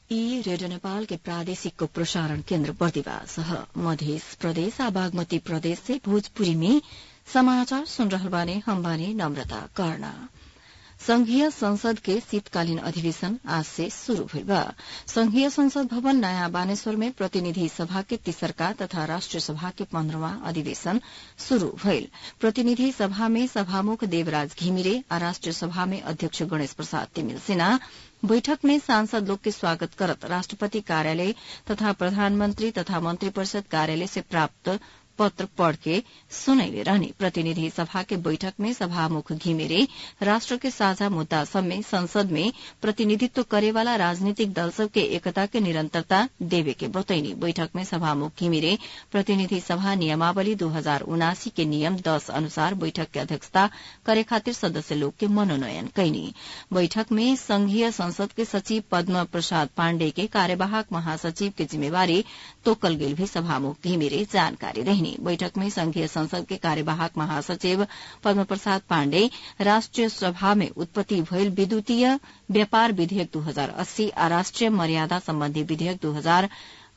ई रेडियो नेपाल के प्रादेशिक प्रसारण केन्द्र बर्दिवास मध्य प्रदेश आ बागमती प्रदेश से भोजपुरी में समाचार सुन रहल बाने हम बाने नम्रता कर्ण संघीय संसद के शीतकालीन अधिवेशन आज से शुरू भइल बा संघीय संसद भवन नयाँ बानेश्वर में प्रतिनिधि सभा के तीसरका तथा राष्ट्रिय सभा के पन्ध्रवा अधिवेशन शुरू भइल प्रतिनिधि सभा में सभामुख देवराज घिमिरे आ राष्ट्रिय सभा में अध्यक्ष गणेश प्रसाद तिमिल सिन्हा बैठक में सांसद लोग के स्वागत करत राष्ट्रपति कार्यालय तथा प्रधानमंत्री तथा मंत्री परिषद कार्यालय से प्राप्त पत्र पढ़ के सुनैले रहने प्रतिनिधि सभा के बैठक में सभामुख घिमिरे राष्ट्र के साझा मुद्दा सब में संसद में प्रतिनिधित्व करेवाला राजनीतिक दल सब के एकता के निरंतरता देवे के बतैनी बैठक में सभामुख घिमिरे प्रतिनिधि सभा नियमावली दो हजार उनासी के नियम दस अनुसार बैठक के अध्यक्षता करे खातिर सदस्य लोग के मनोनयन कैनी बैठक में संघीय संसद के सचिव पद्म प्रसाद पाण्डे के कार्यवाहक महासचिव के जिम्मेवारी तोकल गेल भी सभामुख घिमिरे जानकारी रहनी बैठक में संघीय संसद के कार्यवाहक महासचिव पद्म प्रसाद पाण्डे राष्ट्रिय सभा में उत्पत्ति भइल विद्युतीय व्यापार विधेयक दू हजार अस्सी आ राष्ट्रिय मर्यादा सम्बन्धी विधेयक दू हजार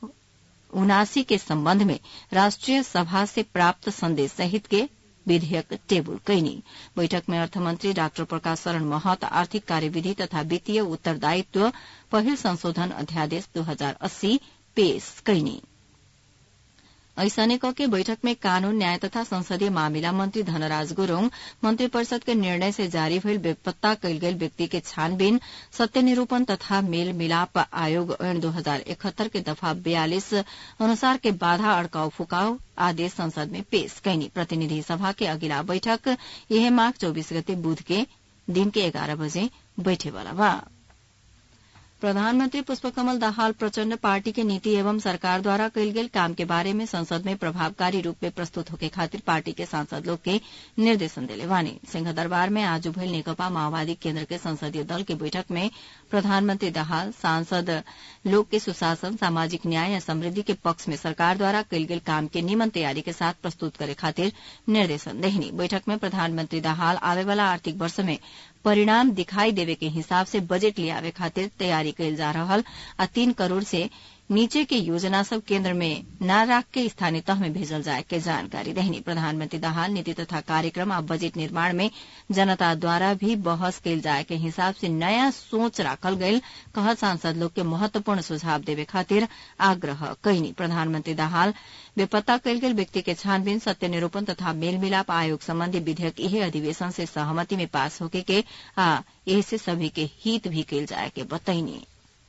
उनासी के सम्बन्ध में राष्ट्रिय सभा से प्राप्त संदेश सहित के विधेयक टेबुल कैनी बैठक में अर्थमन्त्री डाक्टर प्रकाश शरण महत आर्थिक कार्यविधि तथा वित्तीय उत्तरदायित्व पहिल संशोधन अध्यादेश दू हजार अस्सी पेश कैनी ऐसने के बैठक में कानून न्याय तथा संसदीय मामिला मंत्री धनराज गुरूङ मंत्री परिषद के निर्णय से जारी भइल बेपत्ता कैल गेल व्यक्ति के छानबीन सत्य निरूपण तथा मेल मिलाप आयोग ऐन दो हजार इकहत्तर के दफा बयालीस अनुसार के बाधा अड़काउ फुकाउ आदेश संसद में पेश कैनी प्रतिनिधि सभा के अगिला बैठक यह माघ चौबीस गते बुध के दिन के एघार बजे बैठेवाला बा प्रधानमंत्री पुष्पकमल दाहाल प्रचण्ड पार्टी के नीति एवं सरकार द्वारा कैल गेल काम के बारे में संसद में प्रभावकारी रूप में प्रस्तुत होके खातिर पार्टी के सांसद लोग के निर्देशन दिले वानी सिंह दरबार में आज भइल नेकपा माओवादी केन्द्र के संसदीय दल के बैठक में प्रधानमंत्री दाहाल सांसद लोग के सुशासन सामाजिक न्याय या समृद्धि के पक्ष में सरकार द्वारा कैल गेल काम के निमन तैयारी के साथ प्रस्तुत करे खातिर निर्देशन देहनी बैठक में प्रधानमंत्री दाहाल आवे वाला आर्थिक वर्ष में परिणाम दिखाई देवे के हिसाब से बजट लियावे खातिर तैयारी कैल जा रहल आ तीन करोड़ से नीचे के योजना सब केंद्र में न राख के स्थानीय तह में भेजल जाए के जानकारी रहनी प्रधानमंत्री दाहाल नीति तथा कार्यक्रम आ बजट निर्माण में जनता द्वारा भी बहस कैल जाए के हिसाब से नया सोच राखल गयल कह सांसद लोग के महत्वपूर्ण सुझाव देवे खातिर आग्रह कैनी प्रधानमंत्री दाहाल बेपत्ता कैल गेल व्यक्ति के छानबीन सत्य निरूपण तथा मेल मिलाप आयोग संबंधी विधेयक यही अधिवेशन से सहमति में पास होके के आ एहसे सभी के हित भी कैल जाए के बतैनी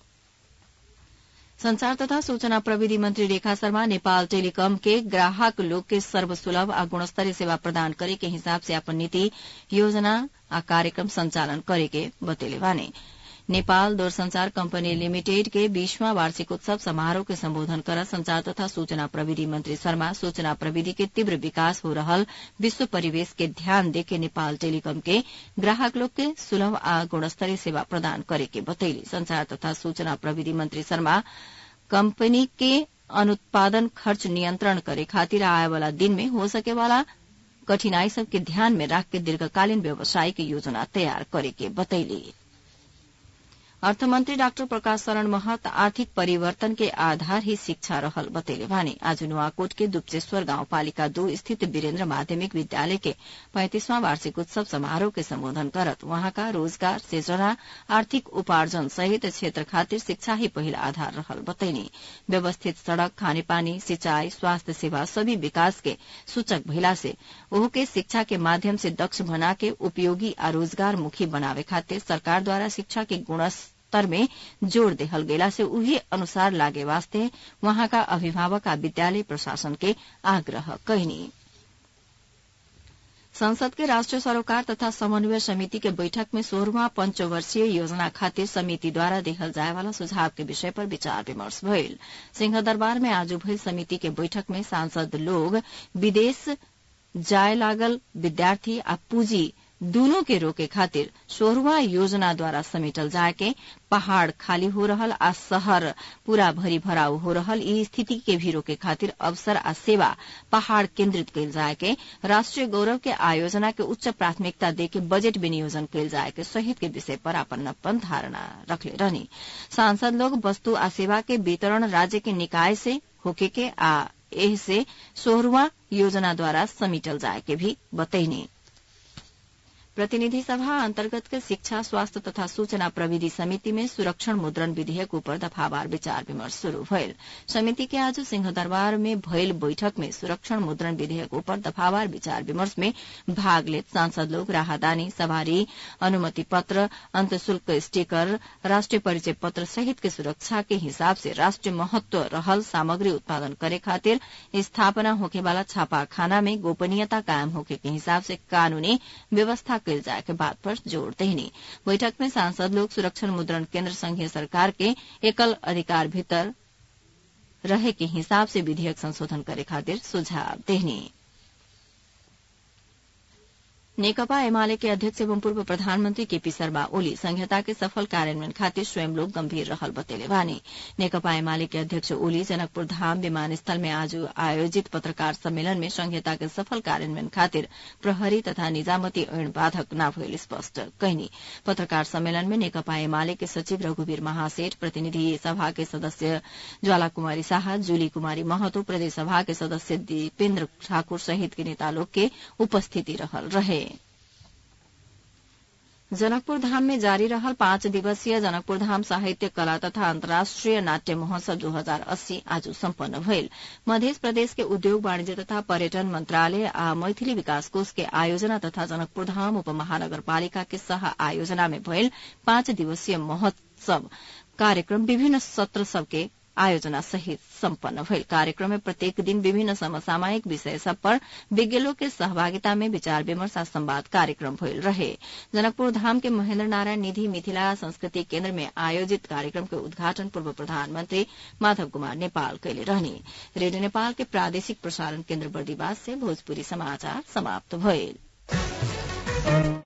संचार तथा सूचना प्रविधि मंत्री रेखा शर्मा नेपाल टेलीकॉम के ग्राहक लोग के सर्वसुलभ आ गुणस्तरीय सेवा प्रदान करे के हिसाब से अपन नीति योजना आ कार्यक्रम संचालन करे के बतेले बाने नेपाल दूरसंचार कंपनी लिमिटेड के बीसवां वार्षिक उत्सव समारोह के संबोधन कर संचार तथा सूचना प्रविधि मंत्री शर्मा सूचना प्रविधि के तीव्र विकास हो रहल विश्व परिवेश के ध्यान देके नेपाल टेलीकॉम के ग्राहक लोग के सुलभ आ गुणस्तरीय सेवा प्रदान करे के बतैली संचार तथा सूचना प्रविधि मंत्री शर्मा कंपनी के अनुत्पादन खर्च नियंत्रण करे खातिर आए वाला दिन में हो सके वाला कठिनाई सब के ध्यान में रख के दीर्घकालीन व्यवसायिक योजना तैयार करे के बतैली अर्थमन्त्री डाक्टर प्रकाश शरण महत आर्थिक परिवर्तन के आधार ही शिक्षा रहल बतैले भने आज नुवाकोट के दुप्चेश्वर गाउँपालिका दो स्थित वीरेन्द्र माध्यमिक विद्यालय के पैंतिसवां वार्षिक उत्सव समारोह के सम्बोधन करत वहाँका रोजगार सृजना आर्थिक उपार्जन सहित क्षेत्र खातिर शिक्षा ही पहिला आधार रहल बतैनी व्यवस्थित सड़क खानेपानी सिंचाई स्वास्थ्य सेवा सभी विकास के सूचक भइला से ओह के शिक्षा के माध्यम से दक्ष बना के उपयोगी आ रोजगार मुखी बनावे खातिर सरकार द्वारा शिक्षा के गुणस्तर में जोड़ देहल गेला से उही अनुसार लागे वास्ते वहाँका अभिभावक आ विद्यालय प्रशासन के आग्रह कैनी संसद के राष्ट्रीय सरोकार तथा समन्वय समिति के बैठक में सोह्रवा पंचवर्षीय योजना खातिर समिति द्वारा देखल जाए वाला सुझाव के विषय पर विचार विमर्श भइल सिंह दरबार में आज भइल समिति के बैठक में सांसद लोग विदेश जाय लागल विद्यार्थी आ पूंजी दूनों के रोके खातिर सोहरवा योजना द्वारा समेटल जाके पहाड़ खाली हो रहल आ शहर पूरा भरी भराव हो रहल ई स्थिति के भी रोके खातिर अवसर आ सेवा पहाड़ केन्द्रित कैल जाए के राष्ट्रीय गौरव के आयोजना के उच्च प्राथमिकता दे के बजट विनियोजन कैल जाए के सहित के विषय पर अपन अपन धारणा रखले रहनी सांसद लोग वस्तु आ सेवा के वितरण राज्य के निकाय से होके के आ एह से सोहरवा योजना द्वारा समेटल जाए के भी बतैनी प्रतिनिधि सभा अंतर्गत के शिक्षा स्वास्थ्य तथा सूचना प्रविधि समिति में सुरक्षण मुद्रण विधेयक ऊपर दफावार विचार विमर्श शुरू भयल समिति के आज सिंहदरबार में भयल बैठक में सुरक्षण मुद्रण विधेयक ऊपर दफावार विचार विमर्श में भाग लेत सांसद लोग राहदानी सवारी अनुमति पत्र अंतशुल्क स्टीकर राष्ट्रीय परिचय पत्र सहित के सुरक्षा के हिसाब से राष्ट्रीय महत्व रहल सामग्री उत्पादन करे खातिर स्थापना होके वाला छापाखाना में गोपनीयता कायम होके के हिसाब से कानूनी व्यवस्था कैल जाए के बात पर जोर देनी बैठक में सांसद लोग सुरक्षण मुद्रण केंद्र संघीय सरकार के एकल अधिकार भीतर रहे के हिसाब से विधेयक संशोधन करे खातिर सुझाव देनी नेकपा एमाले के अध्यक्ष एवं पूर्व प्रधानमंत्री केपी शर्मा ओली संहिता के सफल कार्यान्वयन खातिर स्वयं लोग गंभीर रहल बतेले बानी नेकपा एमाले के अध्यक्ष ओली जनकपुर धाम विमानस्थल में आज आयोजित पत्रकार सम्मेलन में संहिता के सफल कार्यान्वयन खातिर प्रहरी तथा निजामती ऐन बाधक न भइल स्पष्ट कैनी पत्रकार सम्मेलन में नेकपा एमाले के सचिव रघुवीर महासेठ प्रतिनिधि सभा के सदस्य ज्वाला कुमारी शाह जूली कुमारी महतो प्रदेश सभा के सदस्य दीपेन्द्र ठाकुर सहित के नेता लोग के उपस्थिति रहल रहे जनकपुर धाम में जारी रहल पाँच दिवसीय जनकपुर धाम साहित्य कला तथा अन्तर्राष्ट्रिय नाट्य महोत्सव दू हजार अस्सी आज सम्पन्न भइल मध्य प्रदेश के उद्योग वाणिज्य तथा पर्यटन मंत्रालय आ मैथिली विकास कोष के आयोजना तथा जनकपुर धाम उपमहानगरपालिका के सह आयोजना में भइल पाँच दिवसीय महोत्सव कार्यक्रम विभिन्न सत्र सबके आयोजना सहित सम्पन्न भइल कार्यक्रम में प्रत्येक दिन विभिन्न समसामयिक विषय सब पर विज्ञों के सहभागिता में विचार विमर्श आ संवाद कार्यक्रम भइल रहे जनकपुर धाम के महेन्द्र नारायण निधि मिथिला संस्कृति केन्द्र में आयोजित कार्यक्रम के उद्घाटन पूर्व प्रधानमंत्री माधव कुमार नेपाल कैले रहनी रेडियो नेपाल के प्रादेशिक प्रसारण केन्द्र बर्दीवास से भोजपुरी समाचार समाप्त भइल